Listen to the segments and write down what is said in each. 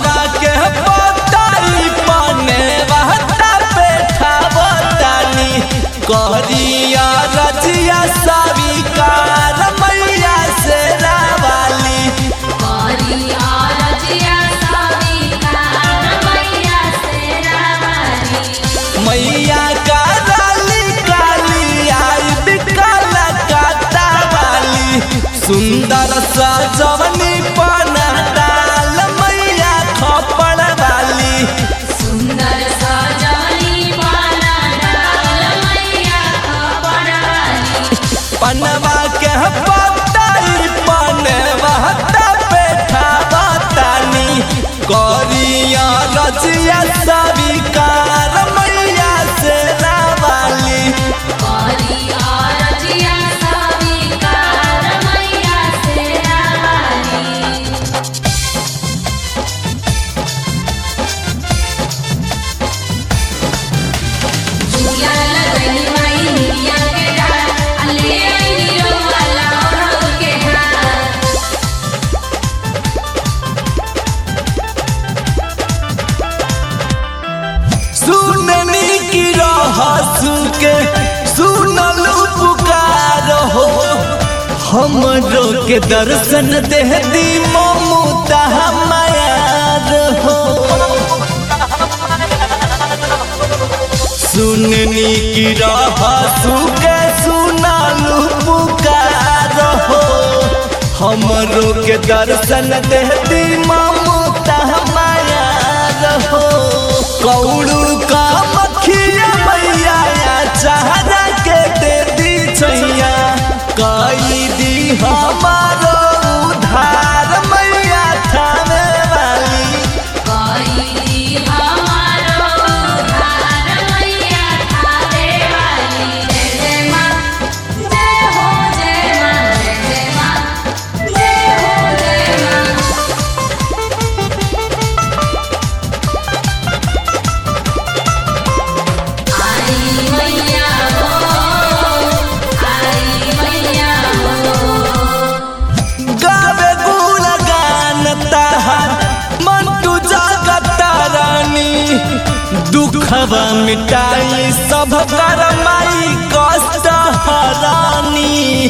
पनवा के पताई पने बहता बैठावतानी कहरिया रजिया सविकार मैया से रावाली करिया रजिया सविकार मैया से रावाली मैया का राली काली आई बिकला काटा वाली सुंदर सजवनी पना डाल मैया खपड़ वाली सुंदर सजवनी पाना डाल मैया खपड़ वाली पनवा के पताई पने बहता बैठा बतानी करिया रजिया सविकार मैया से रावाली करिया रजिया सविकार मैया से रावाली झूला लगनी माई निया के डाल अले आई नीरो वाला और के हाथ सुननी की रहसु के सुनलू पुकार हो हमरो के दर्शन दे दी ममता हमार हो सुननी की रहसु के सुनलू पुकार हो हमरो के दर्शन दे दी ममता हमार हो कौड़ू का मखिया मैया चाहना के दे दी छैया कई दी हमारो उधार मैया थाने वाली कई हमारो उधार मैया थारे वाली जय जय माँ जय हो जय माँ जय जय माँ जय हो जय माँ आई मैया हो आई मैया हो गावे गुण गान तहार मंटू जगत रानी दुखवा मिटाई सब कर माई कष्ट हरानी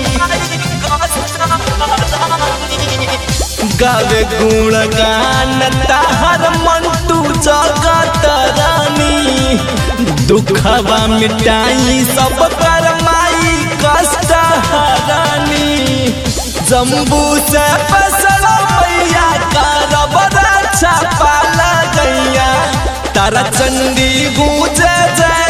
गावे गुण गान तहार मंटू जगत रानी दुखवा मिटाई सब कर माई कष्ट हरानी जम्बू से फसल मैया करब रक्षा पाला गैया तारा चंडी गूंजे जय